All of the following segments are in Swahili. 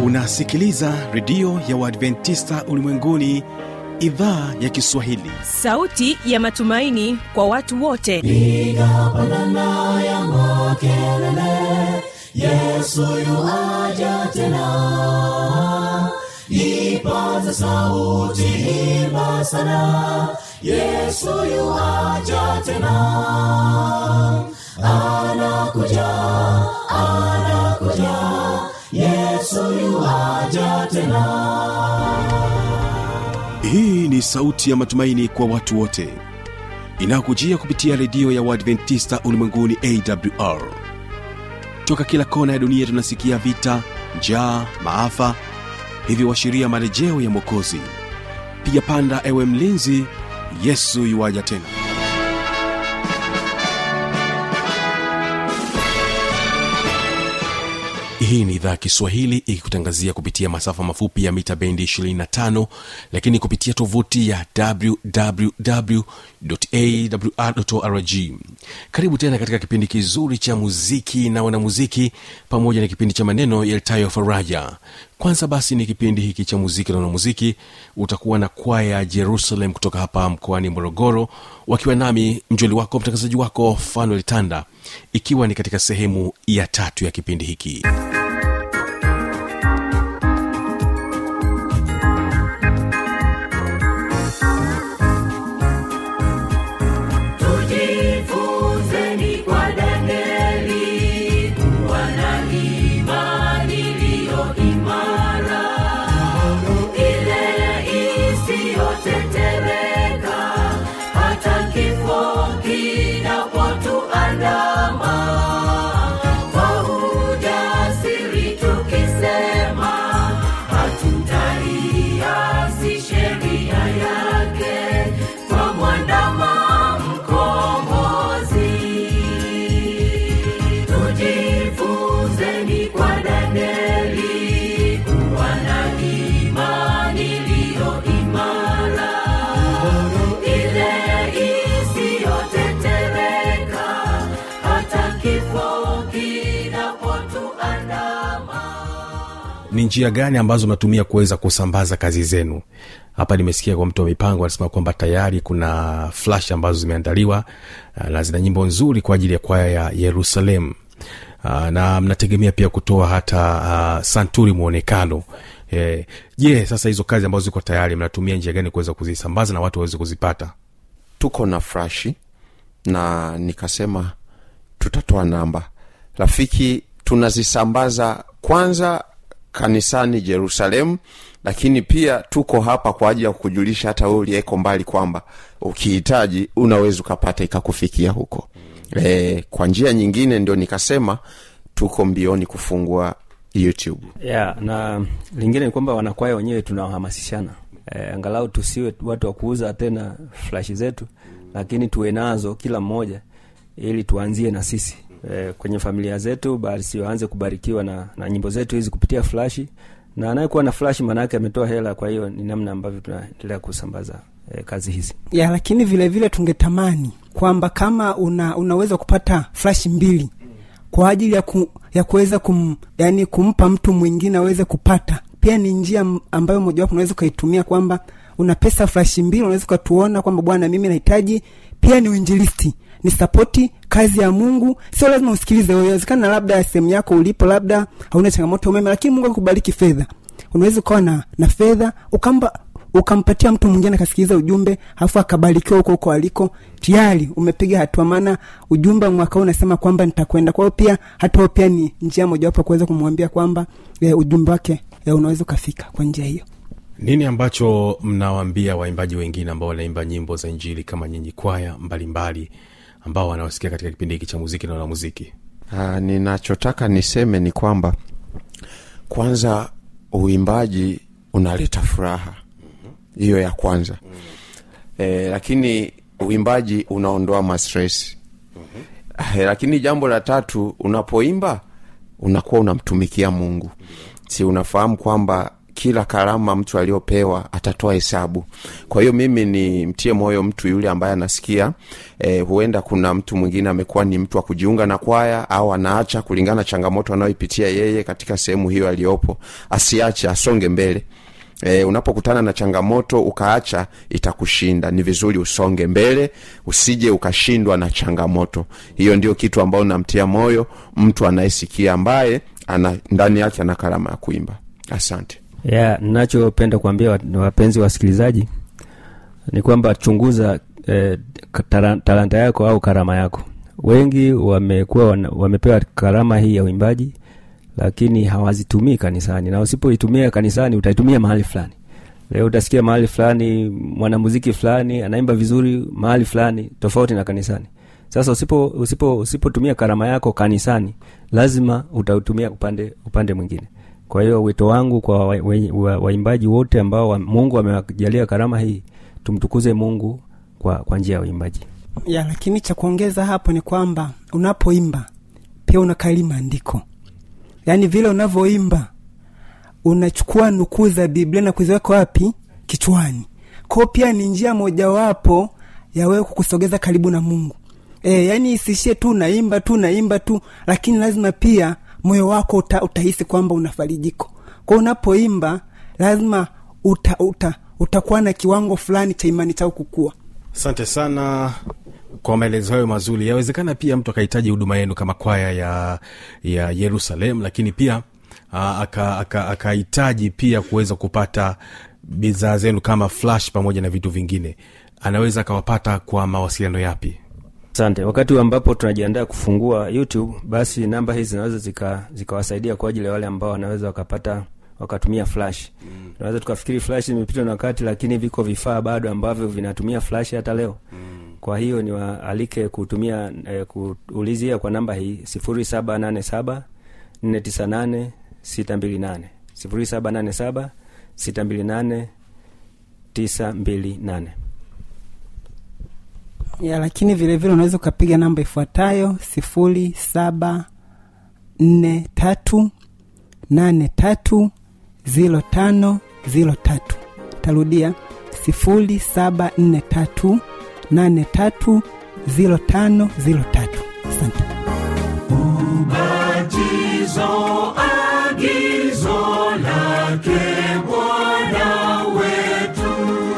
unasikiliza redio ya uadventista ulimwenguni idhaa ya kiswahili sauti ya matumaini kwa watu wote piga pandana ya makelele yesu yuaja tena ipaza sauti imba sana yesu yuaja tena anakuja anakuja yesu yuaja tena hii ni sauti ya matumaini kwa watu wote inayokujia kupitia redio ya uadventista ulimwenguni awr toka kila kona ya dunia tunasikia vita njaa maafa hivyo washiria marejeo ya mwokozi piga panda ewe mlinzi yesu yuwaja tena hii ni idhaa ya kiswahili ikikutangazia kupitia masafa mafupi ya mita bendi 25 lakini kupitia tovuti ya wwwawrrg karibu tena katika kipindi kizuri cha muziki na wanamuziki pamoja na kipindi cha maneno yaltayo faraja kwanza basi ni kipindi hiki cha muziki na wanamuziki utakuwa na kwaya jerusalem kutoka hapa mkoani morogoro wakiwa nami mjoli wako mtangazaji wako fanuel tanda ikiwa ni katika sehemu ya tatu ya kipindi hiki tujifunzeni kwa danieli kuwa na imani iliyo imara ile isiyotetereka hata kifo kinapotuandama kwa ujasiri tukisema hatutaiasi sheria yake kwa mwandama mkombozi tujifunzeni kwa danieli kuwa na imani iliyo imara ile isiyotetereka hata kifo kinapotuandama ni njia gani ambazo mnatumia kuweza kusambaza kazi zenu hapa nimesikia kwa mtu wa mipango anasema kwamba tayari kuna flash ambazo zimeandaliwa ah, na zina nyimbo nzuri kwa ajili ya kwaya ya yerusalem Ah, na mnategemea pia kutoa hata uh, santuri mwonekano Eh, je yeah, sasa hizo kazi ambazo ziko tayari mnatumia njia gani kuweza kuzisambaza na watu waweze kuzipata tuko na frashi na nikasema tutatoa namba rafiki tunazisambaza kwanza kanisani jerusalemu lakini pia tuko hapa kwa ajili ya kujulisha hata we uliyeko mbali kwamba ukihitaji unaweza ukapata ikakufikia huko e, kwa njia nyingine ndio nikasema tuko mbioni kufungua youtube yeah, na lingine ni kwamba wanakwaya wenyewe tunawahamasishana e, angalau tusiwe watu wa kuuza tena flashi zetu lakini tuwe nazo kila mmoja ili tuanzie na sisi e, kwenye familia zetu basi waanze kubarikiwa na, na nyimbo zetu hizi kupitia flashi na anayekuwa na flashi maanaake ametoa hela kwa hiyo ni namna ambavyo tunaendelea kusambaza e, kazi hizi ya lakini vile vile tungetamani kwamba kama una, unaweza kupata flash mbili kwa ajili ya, ku, ya kuweza kum, yani kumpa mtu mwingine aweze kupata pia ni njia m- ambayo mojawapo unaweza ukaitumia kwamba una pesa flash mbili unaweza ukatuona kwamba bwana mimi nahitaji pia ni uinjilisti ni sapoti kazi ya mungu sio lazima usikilize inawezekana labda sehemu yako ulipo labda hauna changamoto ya umeme lakini mungu akubariki fedha unaweza ukawa na, na fedha ukamba ukampatia mtu mwingine akasikiliza ujumbe alafu akabarikiwa huko huko aliko tayari umepiga hatua maana ujumbe wa mwaka huu unasema kwamba nitakwenda kwa hiyo pia hata huo pia ni njia mojawapo ya kuweza kumwambia kwamba e, ujumbe wake e, unaweza ukafika kwa njia hiyo nini ambacho mnawaambia waimbaji wengine ambao wanaimba nyimbo za injili kama nyinyi kwaya mbalimbali ambao wanawasikia katika kipindi hiki cha muziki na wanamuziki Ah, ninachotaka niseme ni kwamba kwanza uimbaji unaleta furaha hiyo ya kwanza e, lakini uimbaji unaondoa mastresi e, lakini jambo la tatu unapoimba unakuwa unamtumikia mungu si unafahamu kwamba kila karama mtu aliyopewa atatoa hesabu kwa hiyo mimi ni mtie moyo mtu yule ambaye anasikia eh, huenda kuna mtu mwingine amekuwa ni mtu wa kujiunga na kwaya au anaacha kulingana na changamoto anayoipitia yeye katika sehemu hiyo aliyopo asiache asonge mbele E, unapokutana na changamoto ukaacha itakushinda ni vizuri usonge mbele usije ukashindwa na changamoto hiyo ndio kitu ambayo namtia moyo mtu anayesikia ambaye ana ndani yake ana karama ya kuimba asante yeah, nachopenda kuambia wa- wapenzi wasikilizaji ni kwamba chunguza eh, tara- talanta yako au karama yako wengi wamekuwa wana- wamepewa karama hii ya uimbaji lakini hawazitumii kanisani na usipoitumia kanisani utaitumia mahali fulani leo utasikia mahali fulani mwanamuziki fulani anaimba vizuri mahali fulani tofauti na kanisani sasa usipo usipo usipotumia karama yako kanisani lazima utautumia upande upande mwingine kwa hiyo wito wangu kwa waimbaji wa, wa, waimbaji wote ambao wa, mungu amewajalia karama hii tumtukuze mungu kwa, kwa njia ya uimbaji ya lakini cha kuongeza hapo ni kwamba unapoimba pia unakali maandiko yaani vile unavyoimba unachukua nukuu za biblia na kuziweka wapi kichwani kwao pia ni njia mojawapo ya wewe kukusogeza karibu na mungu e, yaani isiishie tu unaimba tu unaimba tu lakini lazima pia moyo wako uta, utahisi kwamba una farijiko kwao unapoimba lazima uta, uta, utakuwa na kiwango fulani cha imani chao kukua asante sana kwa maelezo hayo mazuri yawezekana pia mtu akahitaji huduma yenu kama kwaya ya ya yerusalem lakini pia aa, aka- aka- akahitaji pia kuweza kupata bidhaa zenu kama flash pamoja na vitu vingine anaweza akawapata kwa mawasiliano yapi asante wakati ambapo tunajiandaa kufungua youtube basi namba hizi zinaweza zika- zikawasaidia kwa ajili ya wale ambao wanaweza wakapata wakatumia flash mm. tunaweza tukafikiri flash imepitwa na wakati lakini viko vifaa bado ambavyo vinatumia flash hata leo mm. kwa hiyo niwaalike kutumia eh, kuulizia kwa namba hii sifuri saba nane saba nne tisa nane sita mbili nane sifuri saba nane saba sita mbili nane tisa mbili nane ya lakini vile vile unaweza ukapiga namba ifuatayo sifuri saba nne tatu nane tatu zilo tano zilo tatu tarudia sifuri saba nne tatu nane tatu zilo tano zilo tatu asante Ubatizo, agizo lake Bwana wetu.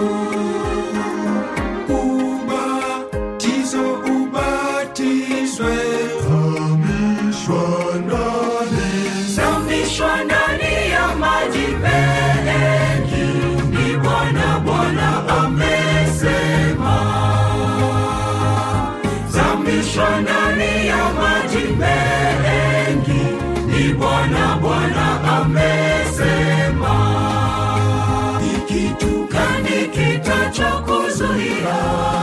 ubatizo ubatizwe zamishwa ndani Zamishwa ndani ya maji mengi, ni Bwana Bwana amesema. Zamishwa ndani ya maji mengi, ni Bwana Bwana amesema. Ni kitu gani kitachokuzuia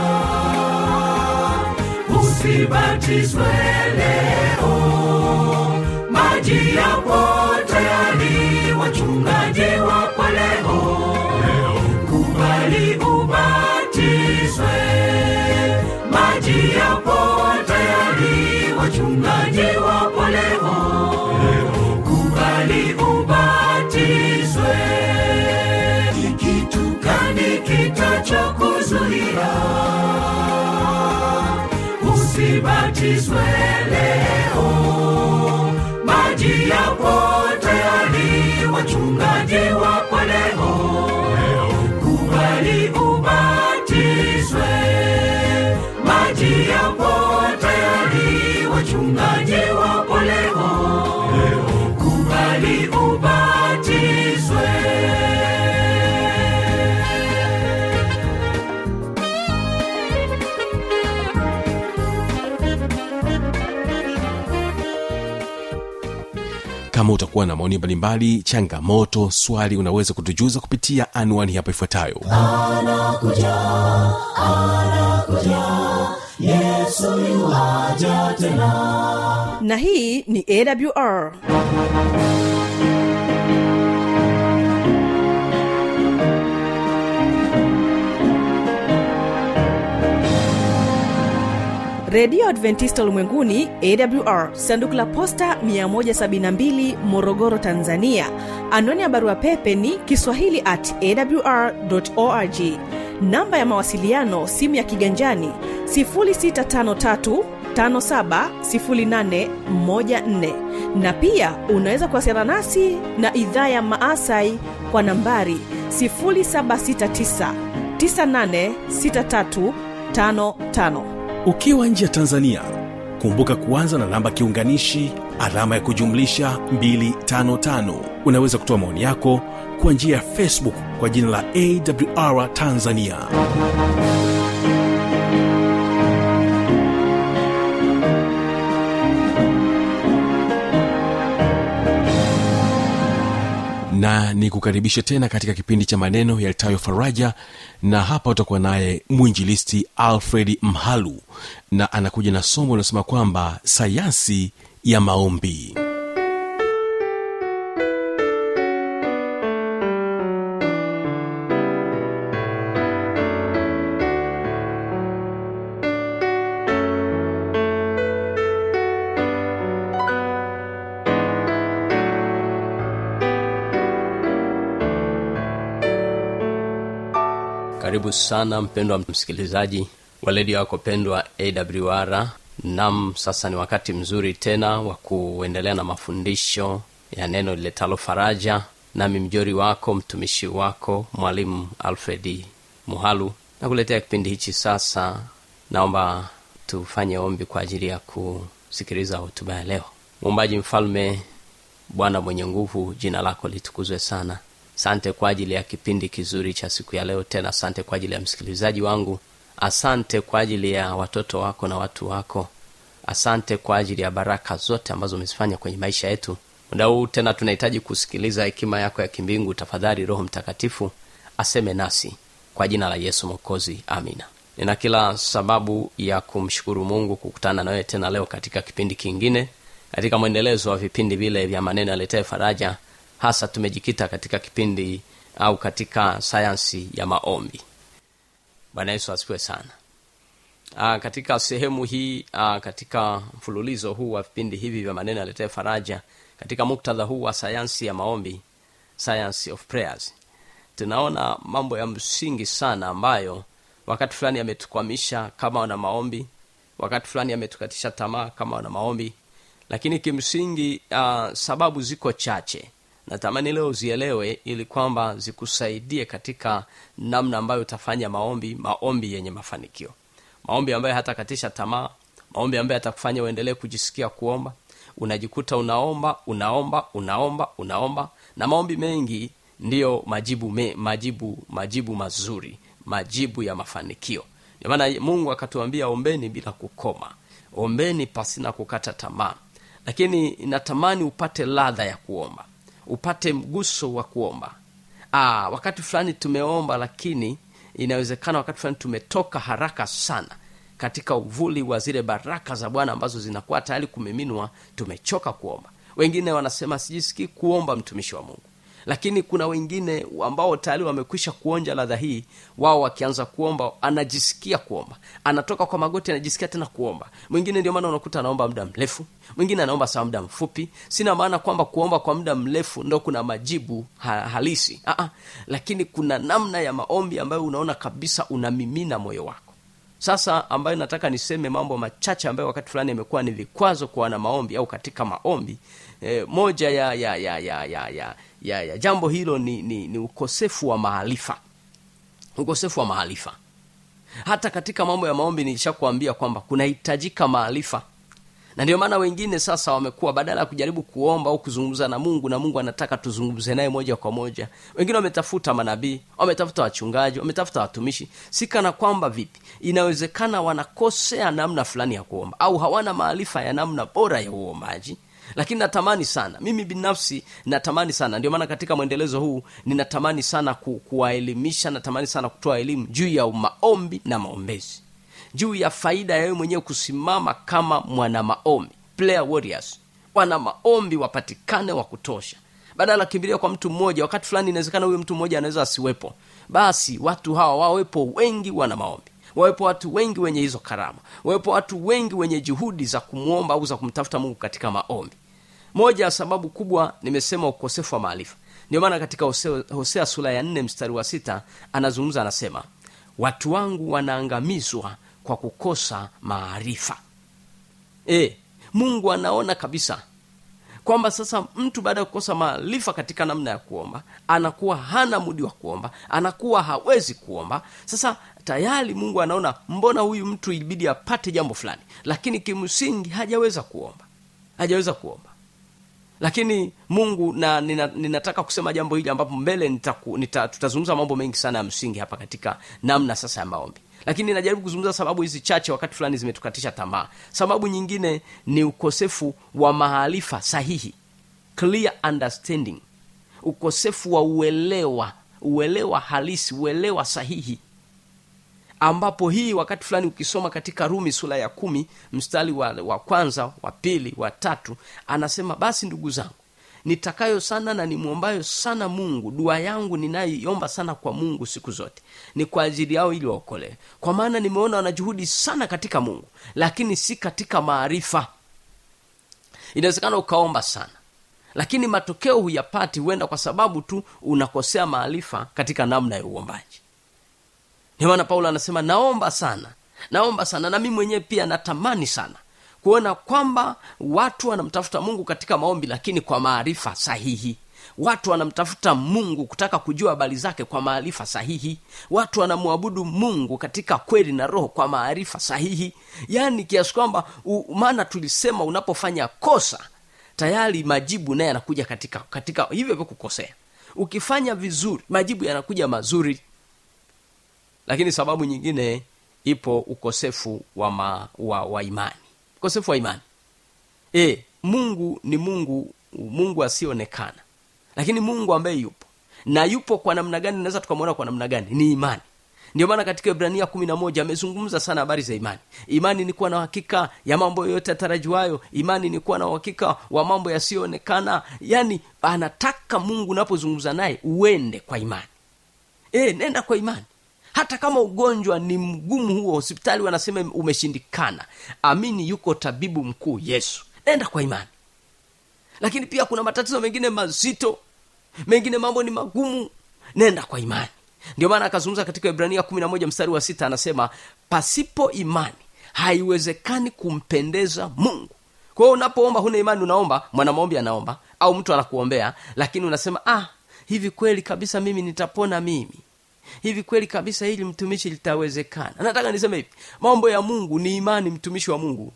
usibatizwe leo? maji yapo tayari, wachungaji wapo leo. Kubali ubatizwe, maji yapo tayari, wachungaji wapo leo. Kubali ubatizwe, ni kitu gani kitachokuzuia usibatizwe leo? maji yapo tayari, wachungaji wapo leo. Kubali ubatizwe, maji yapo tayari, wachungaji wapo leo. Kubali ubatizwe. kama utakuwa na maoni mbalimbali changamoto swali unaweza kutujuza kupitia anwani hapa ifuatayo na hii ni awr redio adventista ulimwenguni awr sanduku la posta 172 morogoro tanzania anwani ya barua pepe ni kiswahili at awr org namba ya mawasiliano simu ya kiganjani 653 570814 na pia unaweza kuwasiliana nasi na idhaa ya maasai kwa nambari 769 986355 ukiwa nje ya tanzania kumbuka kuanza na namba kiunganishi alama ya kujumlisha 255 unaweza kutoa maoni yako kwa njia ya facebook kwa jina la awr tanzania na nikukaribishe tena katika kipindi cha maneno yalitayo faraja na hapa utakuwa naye mwinjilisti alfred mhalu na anakuja na somo linasema kwamba sayansi ya maombi karibu sana mpendwa msikilizaji wa redio yako pendwa awr nam sasa ni wakati mzuri tena wa kuendelea na mafundisho ya neno liletalo faraja nami mjori wako mtumishi wako mwalimu alfredi muhalu na kuletea kipindi hichi sasa naomba tufanye ombi kwa ajili ya kusikiliza hotuba ya leo muumbaji mfalme bwana mwenye nguvu jina lako litukuzwe sana sante kwa ajili ya kipindi kizuri cha siku ya leo tena asante kwa ajili ya msikilizaji wangu asante kwa ajili ya watoto wako na watu wako asante kwa ajili ya baraka zote ambazo umezifanya kwenye maisha yetu muda huu tena tunahitaji kusikiliza hekima yako ya kimbingu tafadhali roho mtakatifu aseme nasi kwa jina la yesu mokozi amina nina kila sababu ya kumshukuru mungu kukutana nawewe tena leo katika kipindi kingine katika mwendelezo wa vipindi vile vya maneno yaletee faraja hasa tumejikita katika kipindi au katika sayansi ya maombi bwana yesu asifiwe sana Aa, katika sehemu hii aa, katika mfululizo huu wa vipindi hivi vya maneno yaletee faraja katika muktadha huu wa sayansi ya maombi science of prayers tunaona mambo ya msingi sana ambayo wakati fulani yametukwamisha kama wana maombi wakati fulani yametukatisha tamaa kama wana maombi lakini kimsingi uh, sababu ziko chache natamani leo zielewe ili kwamba zikusaidie katika namna ambayo utafanya maombi maombi yenye mafanikio maombi ambayo hatakatisha tamaa maombi ambayo atakufanya uendelee kujisikia kuomba unajikuta unaomba unaomba unaomba unaomba na maombi mengi ndiyo majibu me, majibu majibu mazuri majibu ya mafanikio ndio maana mungu akatuambia ombeni bila kukoma ombeni pasina kukata tamaa lakini natamani upate ladha ya kuomba upate mguso wa kuomba Aa, wakati fulani tumeomba lakini inawezekana wakati fulani tumetoka haraka sana katika uvuli wa zile baraka za bwana ambazo zinakuwa tayari kumiminwa tumechoka kuomba wengine wanasema sijisikii kuomba mtumishi wa mungu lakini kuna wengine ambao tayari wamekwisha kuonja ladha hii wao wakianza kuomba anajisikia kuomba anatoka kwa magoti anajisikia tena kuomba mwingine ndio maana unakuta anaomba muda mrefu mwingine anaomba sawa muda mfupi sina maana kwamba kuomba kwa muda mrefu ndo kuna majibu ha- halisi Aa, lakini kuna namna ya maombi ambayo unaona kabisa unamimina moyo wako sasa ambayo nataka niseme mambo machache ambayo wakati fulani imekuwa ni vikwazo kwa wana maombi au katika maombi e, moja ya ya ya ya ya ya, ya, ya jambo hilo ni, ni, ni ukosefu wa maarifa ukosefu wa maarifa hata katika mambo ya maombi nilishakuambia kwamba kunahitajika maarifa na ndio maana wengine sasa wamekuwa badala ya kujaribu kuomba au kuzungumza na mungu na mungu anataka tuzungumze naye moja kwa moja wengine wametafuta manabii wametafuta wachungaji wametafuta watumishi si kana kwamba vipi inawezekana wanakosea namna fulani ya kuomba au hawana maarifa ya namna bora ya uombaji lakini natamani sana mimi binafsi natamani sana ndio maana katika mwendelezo huu ninatamani sana ku, kuwaelimisha natamani sana kutoa elimu juu ya maombi na maombezi juu ya faida ya wewe mwenyewe kusimama kama mwana maombi player warriors wana maombi wapatikane wa kutosha badala kimbilia kwa mtu mmoja wakati fulani inawezekana huyo mtu mmoja anaweza asiwepo basi watu hawa wawepo wengi wana maombi wawepo watu wengi wenye hizo karama wawepo watu wengi wenye juhudi za kumwomba au za kumtafuta mungu katika maombi moja ya sababu kubwa nimesema ukosefu wa maarifa ndio maana katika hosea, hosea sura ya nne mstari wa sita anazungumza anasema watu wangu wanaangamizwa kwa kukosa maarifa e, mungu anaona kabisa kwamba sasa mtu baada ya kukosa maarifa katika namna ya kuomba anakuwa hana mudi wa kuomba anakuwa hawezi kuomba sasa tayari mungu anaona mbona huyu mtu ilibidi apate jambo fulani lakini kimsingi hajaweza kuomba hajaweza kuomba lakini mungu na nina, ninataka kusema jambo hili ambapo mbele nitaku, nita, tutazungumza mambo mengi sana ya msingi hapa katika namna sasa ya maombi lakini najaribu kuzungumza sababu hizi chache wakati fulani zimetukatisha tamaa sababu nyingine ni ukosefu wa maarifa sahihi clear understanding ukosefu wa uelewa uelewa halisi uelewa sahihi ambapo hii wakati fulani ukisoma katika rumi sura ya kumi mstari wa, wa kwanza wa pili wa tatu anasema basi ndugu zangu nitakayo sana na nimwombayo sana mungu dua yangu ninayoiomba sana kwa mungu siku zote ni kwa ajili yao ili waokolewe kwa maana nimeona wana juhudi sana katika mungu lakini si katika maarifa inawezekana ukaomba sana lakini matokeo huyapati huenda kwa sababu tu unakosea maarifa katika namna ya uombaji ndio maana paulo anasema naomba sana naomba sana na mimi mwenyewe pia natamani sana kuona kwamba watu wanamtafuta mungu katika maombi lakini kwa maarifa sahihi watu wanamtafuta mungu kutaka kujua habari zake kwa maarifa sahihi watu wanamwabudu mungu katika kweli na roho kwa maarifa sahihi yaani kiasi kwamba u- maana tulisema unapofanya kosa tayari majibu naye yanakuja katika katika hivyo hivyo kukosea ukifanya vizuri majibu yanakuja mazuri lakini sababu nyingine ipo ukosefu wa, ma, wa, wa imani ukosefu wa imani e, mungu ni mungu mungu asiyeonekana lakini mungu ambaye yupo na yupo kwa namna gani naweza tukamwona kwa namna gani ni imani ndio maana katika ibrania kumi na moja amezungumza sana habari za imani imani ni kuwa na uhakika ya mambo yoyote yatarajiwayo imani ni kuwa na uhakika wa mambo yasiyoonekana yaani anataka mungu unapozungumza naye uende kwa imani e, nenda kwa imani hata kama ugonjwa ni mgumu huo hospitali wanasema umeshindikana amini yuko tabibu mkuu yesu nenda kwa imani lakini pia kuna matatizo mengine mazito mengine mambo ni magumu nenda kwa imani ndio maana akazungumza katika ibrania kumi na moja mstari wa sita anasema pasipo imani haiwezekani kumpendeza mungu kwa hiyo unapoomba huna imani unaomba mwanamaombi anaomba au mtu anakuombea lakini unasema ah hivi kweli kabisa mimi nitapona mimi hivi kweli kabisa hili mtumishi litawezekana nataka niseme hivi mambo ya mungu ni imani mtumishi wa mungu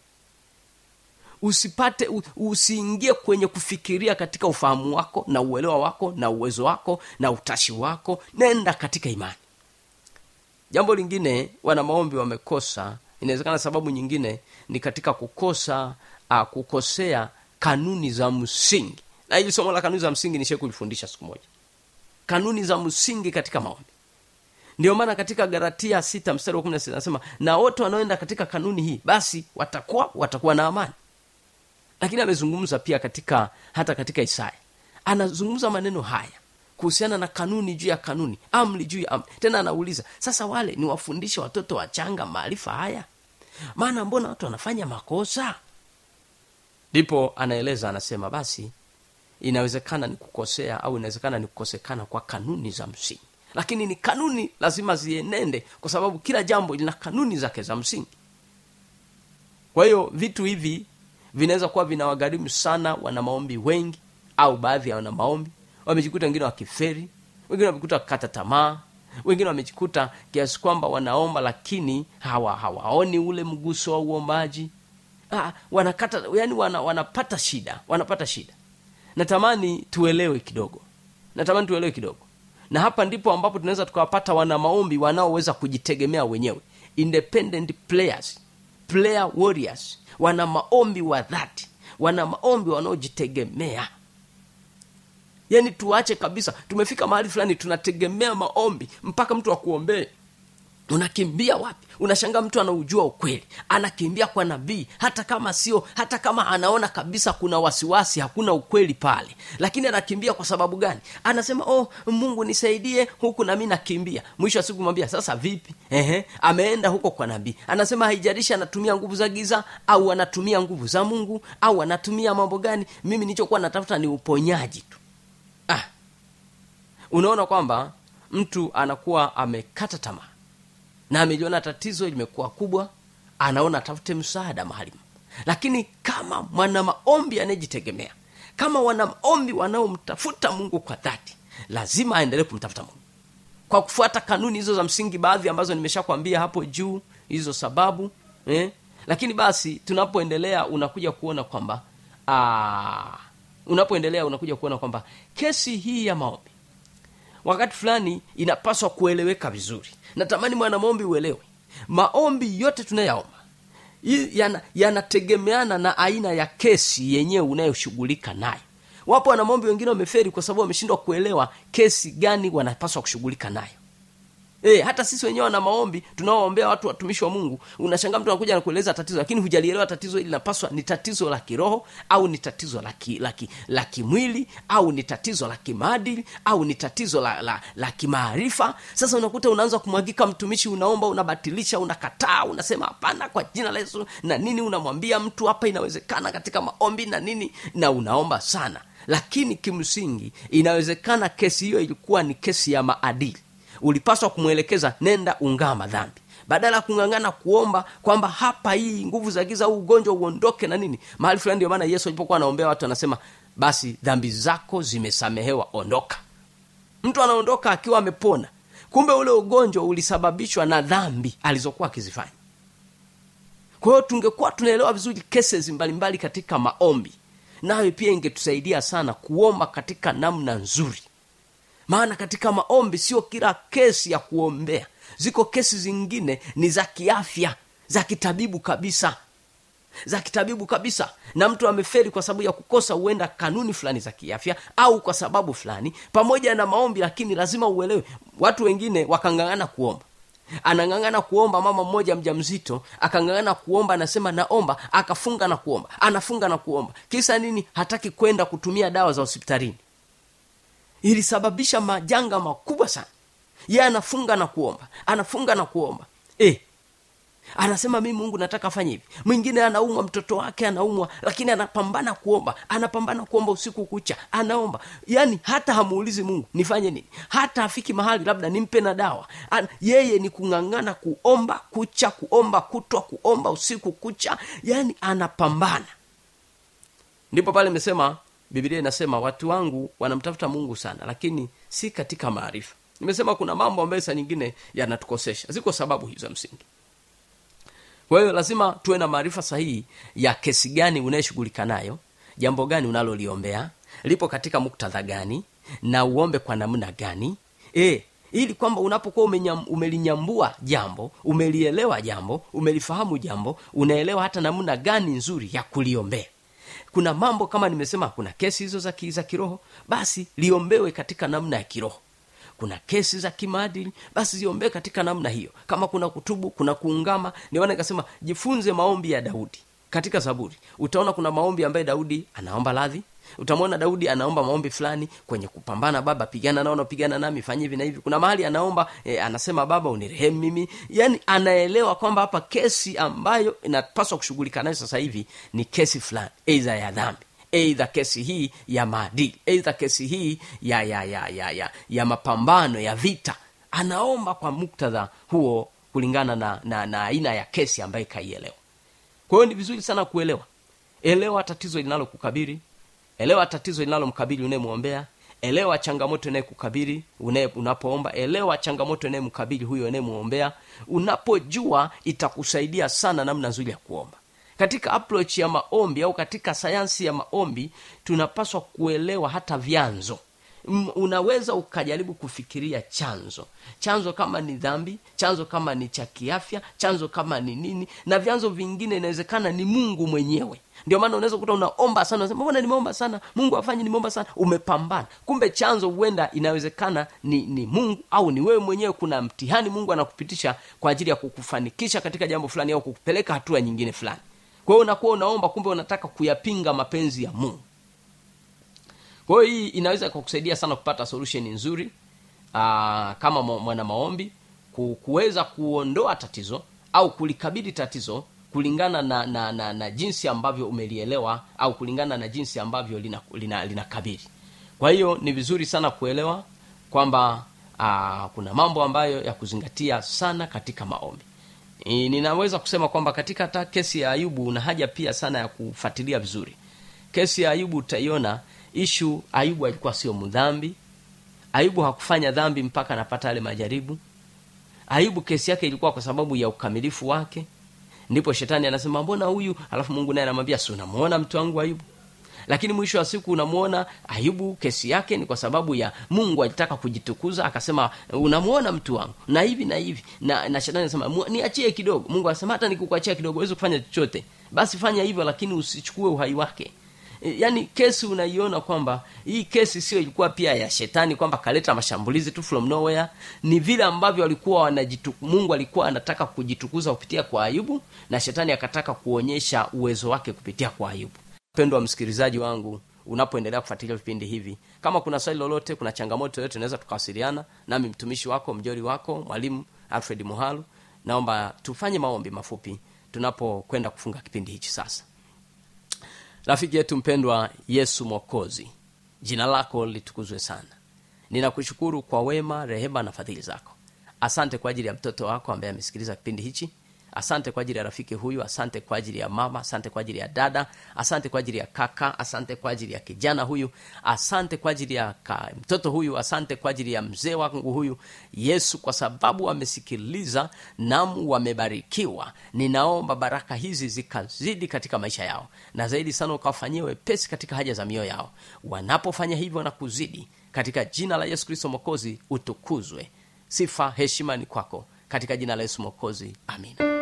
usipate u- usiingie kwenye kufikiria katika ufahamu wako na uelewa wako na uwezo wako na utashi wako nenda katika imani jambo lingine wana maombi wamekosa inawezekana sababu nyingine ni katika kukosa uh, kukosea kanuni za msingi na hili somo la kanuni za msingi nishai kulifundisha siku moja kanuni za msingi katika maombi ndio maana katika galatia sita mstari wa kumi na sita anasema na wote wanaoenda katika kanuni hii basi watakuwa watakuwa na amani lakini amezungumza pia katika hata katika isaya anazungumza maneno haya kuhusiana na kanuni juu ya kanuni amri juu ya amri tena anauliza sasa wale ni wafundishe watoto wachanga maarifa haya maana mbona watu wanafanya makosa ndipo anaeleza anasema basi inawezekana ni kukosea au inawezekana ni kukosekana kwa kanuni za msingi lakini ni kanuni lazima zienende kwa sababu kila jambo lina kanuni zake za msingi kwa hiyo vitu hivi vinaweza kuwa vinawagharimu sana wana maombi wengi au baadhi ya wana maombi wamejikuta wengine wakiferi wengine wamejikuta wakikata tamaa wengine wamejikuta kiasi kwamba wanaomba lakini hawa hawaoni ule mguso wa uombaji ah, wanakata yani wana, wanapata shida wanapata shida natamani tuelewe kidogo natamani tuelewe kidogo na hapa ndipo ambapo tunaweza tukawapata wana maombi wanaoweza kujitegemea wenyewe independent players player warriors wana maombi wa dhati wana maombi wanaojitegemea yaani tuache kabisa tumefika mahali fulani tunategemea maombi mpaka mtu akuombee unakimbia wapi unashangaa mtu anaujua ukweli anakimbia kwa nabii hata kama sio hata kama anaona kabisa kuna wasiwasi hakuna ukweli pale lakini anakimbia kwa sababu gani anasema oh mungu nisaidie huku nami nakimbia mwisho wa siku mwambia sasa vipi Ehe, ameenda huko kwa nabii anasema haijalishi anatumia nguvu za giza au anatumia nguvu za mungu au anatumia mambo gani mimi nilichokuwa natafuta ni uponyaji tu ah, unaona kwamba mtu anakuwa amekata tamaa na ameliona tatizo limekuwa kubwa anaona atafute msaada mahali lakini kama mwana maombi anayejitegemea kama wana maombi wanaomtafuta mungu kwa dhati lazima aendelee kumtafuta mungu kwa kufuata kanuni hizo za msingi baadhi ambazo nimeshakwambia hapo juu hizo sababu eh? lakini basi tunapoendelea unakuja kuona kwamba aa, unapoendelea unakuja kuona kwamba kesi hii ya maombi wakati fulani inapaswa kueleweka vizuri natamani mwanamaombi uelewe maombi yote tunayaomba hii yana- yanategemeana na aina ya kesi yenyewe unayoshughulika nayo wapo wanamaombi wengine wameferi kwa sababu wameshindwa kuelewa kesi gani wanapaswa kushughulika nayo E, hata sisi wenyewe wana maombi tunaoombea watu watumishi wa mungu unashangaa mtu anakuja na kueleza tatizo lakini hujalielewa tatizo hili linapaswa ni tatizo la kiroho au ni tatizo la ki- la ki- la kimwili au ni tatizo la kimaadili au ni tatizo la, la, la kimaarifa sasa unakuta unaanza kumwagika mtumishi unaomba unabatilisha unakataa unasema hapana kwa jina la yesu na nini unamwambia mtu hapa inawezekana katika maombi na nini na unaomba sana lakini kimsingi inawezekana kesi hiyo ilikuwa ni kesi ya maadili ulipaswa kumwelekeza nenda ungama dhambi badala ya kung'ang'ana kuomba kwamba hapa hii nguvu za giza huu ugonjwa uondoke na nini mahali fulani ndio maana yesu alipokuwa anaombea watu anasema basi dhambi zako zimesamehewa ondoka mtu anaondoka akiwa amepona kumbe ule ugonjwa ulisababishwa na dhambi alizokuwa akizifanya kwa hiyo tungekuwa tunaelewa vizuri cases mbalimbali katika maombi nayo pia ingetusaidia sana kuomba katika namna nzuri maana katika maombi sio kila kesi ya kuombea ziko kesi zingine ni za kiafya za kitabibu kabisa za kitabibu kabisa na mtu ameferi kwa sababu ya kukosa huenda kanuni fulani za kiafya au kwa sababu fulani pamoja na maombi lakini lazima uelewe watu wengine wakang'ang'ana kuomba anang'ang'ana kuomba mama mmoja mja mzito akang'ang'ana kuomba anasema naomba akafunga na kuomba anafunga na kuomba kisa nini hataki kwenda kutumia dawa za hospitalini ilisababisha majanga makubwa sana ye anafunga na kuomba anafunga na kuomba e, anasema mimi mungu nataka afanye hivi mwingine anaumwa mtoto wake anaumwa lakini anapambana kuomba anapambana kuomba usiku kucha anaomba yaani hata hamuulizi mungu nifanye nini hata afiki mahali labda nimpe na dawa An, yeye ni kung'ang'ana kuomba kucha kuomba kutwa kuomba usiku kucha yaani anapambana ndipo pale imesema biblia inasema watu wangu wanamtafuta mungu sana lakini si katika maarifa nimesema kuna mambo ambayo saa nyingine yanatukosesha ziko sababu hizo za msingi kwa hiyo lazima tuwe na maarifa sahihi ya kesi gani unayeshughulika nayo jambo gani unaloliombea lipo katika muktadha gani na uombe kwa namna gani e, ili kwamba unapokuwa umenyam, umelinyambua jambo umelielewa jambo umelifahamu jambo unaelewa hata namna gani nzuri ya kuliombea kuna mambo kama nimesema kuna kesi hizo za, ki- za kiroho basi liombewe katika namna ya kiroho kuna kesi za kimaadili basi ziombee katika namna hiyo kama kuna kutubu kuna kuungama niona nikasema jifunze maombi ya daudi katika zaburi utaona kuna maombi ambaye daudi anaomba radhi utamwona daudi anaomba maombi fulani kwenye kupambana baba pigana nao napigana nami fanye hivi na hivi kuna mahali anaomba e, anasema baba unirehemu mimi yani anaelewa kwamba hapa kesi ambayo inapaswa kushughulika nayo sasa hivi ni kesi fulani eidha ya dhambi eidha kesi hii ya maadili eidha kesi hii ya ya ya ya ya, ya mapambano ya vita anaomba kwa muktadha huo kulingana na na na aina ya kesi ambayo ikaielewa kwa hiyo ni vizuri sana kuelewa elewa tatizo linalokukabili elewa tatizo linalomkabili unayemwombea elewa changamoto inayekukabili unaye- unapoomba elewa changamoto inayemkabili huyo unayemwombea unapojua itakusaidia sana namna nzuri ya kuomba katika approach ya maombi au katika sayansi ya maombi tunapaswa kuelewa hata vyanzo m- unaweza ukajaribu kufikiria chanzo chanzo kama ni dhambi chanzo kama ni cha kiafya chanzo kama ni nini na vyanzo vingine inawezekana ni mungu mwenyewe ndio maana unaweza kukuta unaomba sana unasema mbona nimeomba sana mungu afanye nimeomba sana umepambana kumbe chanzo huenda inawezekana ni, ni mungu au ni wewe mwenyewe kuna mtihani mungu anakupitisha kwa ajili ya kukufanikisha katika jambo fulani au kukupeleka hatua nyingine fulani kwa hiyo unakuwa unaomba kumbe unataka kuyapinga mapenzi ya mungu kwa hiyo hii inaweza kukusaidia sana kupata solution nzuri aa, kama mwa- mwana maombi ku- kuweza kuondoa tatizo au kulikabili tatizo kulingana na, na, na, na jinsi ambavyo umelielewa au kulingana na jinsi ambavyo linakabili lina, lina linakabili. kwa hiyo ni vizuri sana kuelewa kwamba aa, kuna mambo ambayo ya kuzingatia sana katika maombi E, ninaweza kusema kwamba katika hata kesi ya ayubu una haja pia sana ya kufuatilia vizuri kesi ya ayubu utaiona ishu ayubu alikuwa sio mdhambi ayubu hakufanya dhambi mpaka anapata yale majaribu ayubu kesi yake ilikuwa kwa sababu ya ukamilifu wake ndipo shetani anasema mbona huyu alafu mungu naye anamwambia si unamuona mtu wangu ayubu lakini mwisho wa siku unamuona ayubu kesi yake ni kwa sababu ya mungu alitaka kujitukuza akasema unamuona mtu wangu na hivi na hivi na, na shetani anasema "Mu- niachie kidogo mungu anasema hata nikukuachia kidogo huwezi kufanya chochote basi fanya hivyo lakini usichukue uhai wake E, yaani kesi unaiona kwamba hii kesi sio ilikuwa pia ya shetani kwamba kaleta mashambulizi tu from nowhere ni vile ambavyo walikuwa wanajitu, mungu alikuwa anataka kujitukuza kupitia kwa ayubu na shetani akataka kuonyesha uwezo wake kupitia kwa ayubu mpendwa msikilizaji wangu unapoendelea kufuatilia vipindi hivi kama kuna swali lolote kuna changamoto yoyote unaweza tukawasiliana nami mtumishi wako mjori wako mwalimu alfred muhalu naomba tufanye maombi mafupi tunapokwenda kufunga kipindi hichi sasa rafiki yetu mpendwa yesu mwokozi jina lako litukuzwe sana ninakushukuru kwa wema rehema na fadhili zako asante kwa ajili ya mtoto wako ambaye amesikiliza kipindi hichi asante kwa ajili ya rafiki huyu asante kwa ajili ya mama asante kwa ajili ya dada asante kwa ajili ya kaka asante kwa ajili ya kijana huyu asante kwa ajili ya ka, mtoto huyu asante kwa ajili ya mzee wangu huyu yesu kwa sababu wamesikiliza nam wamebarikiwa ninaomba baraka hizi zikazidi katika maisha yao na zaidi sana ukawafanyie wepesi katika haja za mioyo yao wanapofanya hivyo na kuzidi katika jina la yesu kristo mwokozi utukuzwe sifa heshima ni kwako katika jina la yesu mwokozi amina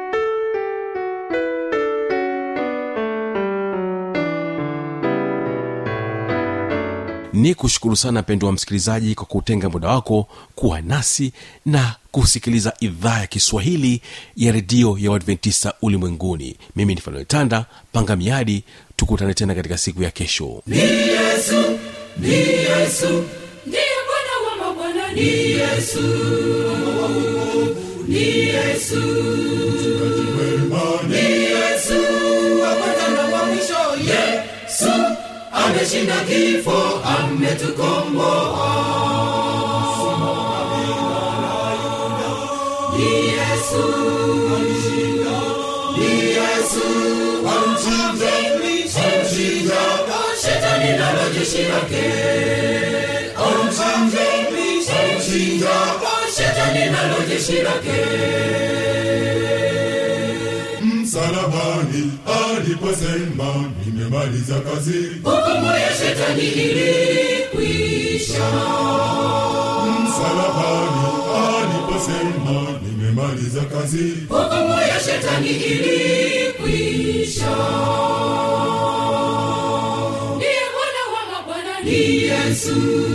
ni kushukuru sana mpendo wa msikilizaji kwa kutenga muda wako kuwa nasi na kusikiliza idhaa ya kiswahili ya redio ya uadventista ulimwenguni mimi ni fanuel tanda panga miadi tukutane tena katika siku ya kesho ni yesu ni yesu ndiye bwana wa mabwana ni yesu ni yesu ni yesu wa kwanza na wa mwisho yesu ameshinda kifo ametukomboa ni yesu ni yesu amchinja amchinja shetani nalo jeshi lake amchinja amchinja shetani nalo jeshi lake msalabani aliposema nimemaliza kazi hukumu ya shetani ilikwisha msalabani aliposema nimemaliza kazi hukumu ya shetani ilikwisha ndiye bwana wa mabwana ni yesu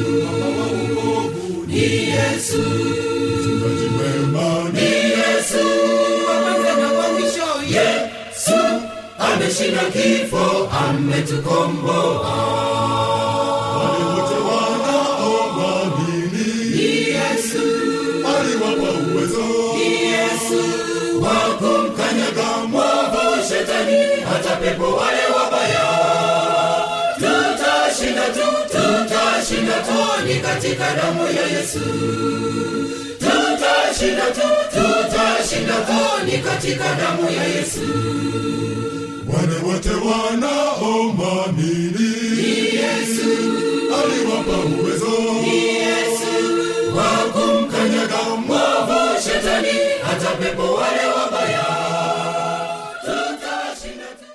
ni yesu mchungaji mwema ni yesu wa kwanza na wa mwisho yesu ameshinda kifo ametukomboa wale wote wanaomwamini ni yesu aliwapa uwezo ni yesu wa kumkanyaga mwovu shetani hata pepo wale wabaya tutashinda tu tutashinda tu ni katika damu ya yesu tutashinda tu tutashinda tu ni katika damu ya yesu wale wote wanaomwamini yesu aliwapa uwezo yesu wa kumkanyaga mwovu shetani hata pepo wale